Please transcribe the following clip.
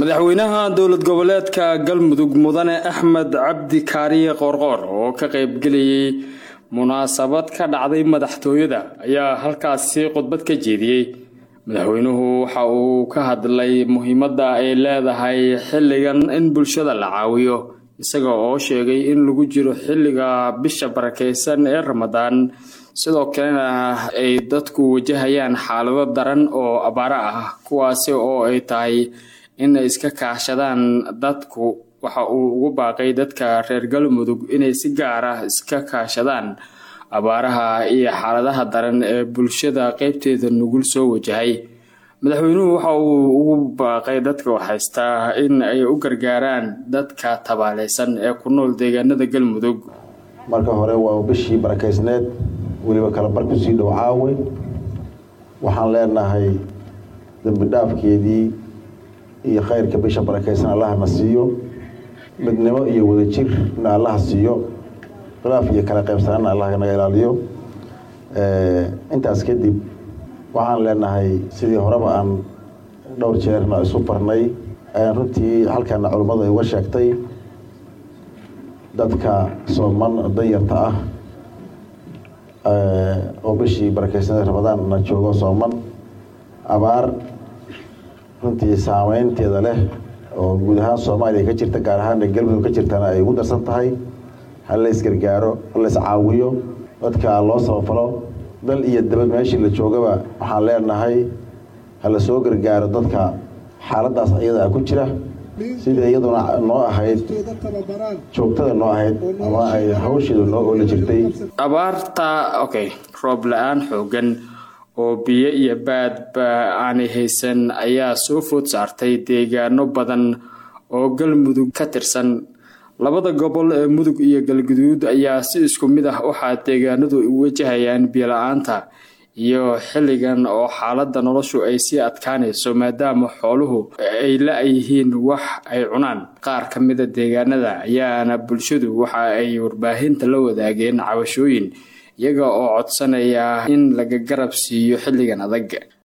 madaxweynaha dowlad goboleedka galmudug mudane axmed cabdi kaariye qoorqoor oo ka qaybgelayay munaasabad ka dhacday madaxtooyada ayaa halkaasi khudbad ka jeediyey madaxweynuhu waxa uu ka hadlay muhiimadda ay leedahay xilligan in bulshada la caawiyo isaga oo sheegay in lagu jiro xilliga bisha barakeysan ee ramadaan sidoo kalena ay dadku wajahayaan xaalado daran oo abaaro ah kuwaasi oo ay tahay in ay iska kaashadaan dadku waxa uu ugu baaqay dadka reer galmudug inay si gaar ah iska kaashadaan abaaraha iyo xaaladaha daran ee bulshada qeybteeda nugul soo wajahay madaxweynuhu waxa uu ugu baaqay dadka waxhaystaa in ay u gargaaraan dadka tabaaleysan ee ku nool deegaanada galmudug marka hore waa bishii barakeysneed weliba kala bar kusii dhow caawe waxaan leenahay dembi dhaafkeedii iyo khayrka bisha barakeysan allahna siiyo midnimo iyo wadajirna allaha siiyo khilaaf iyo kala qaybsanaana allah naga ilaaliyo intaas kadib waxaan leenahay sidii horeba aan dhowr jeerna isu barnay ayaan runtii halkaana culummadu ay uga sheegtay dadka sooman danyarta ah oo bishii barakeysanada ramadaanna joogo sooman abaar runtii saameynteeda leh oo guud ahaan soomaaliya ka jirta gaar ahaan galmudug ka jirtana ay ugu darsan tahay ha la isgargaaro ha la iscaawiyo dadka loo sabafalo dal iyo dabad meeshii la joogaba waxaan leenahay ha la soo gargaaro dadka xaaladaas iyada ku jira sidii iyaduna noo ahayd joogtada noo ahayd ama ay hawsheedu noo oola jirtay abaarta okay roob la-aan xoogan oo biyo iyo baadba aanay haysan ayaa soo food saartay deegaano badan oo galmudug ka tirsan labada gobol ee mudug iyo galguduud ayaa si isku mid ah waxaa deegaanadu wajahayaan biyola-aanta iyo xilligan oo xaaladda noloshu ay sii adkaanayso maadaama xooluhu ay la-yihiin wax ay cunaan qaar ka mida deegaanada ayaana bulshadu waxa ay warbaahinta la wadaageen cabashooyin iyaga oo codsanaya in laga garab siiyo xilligan adag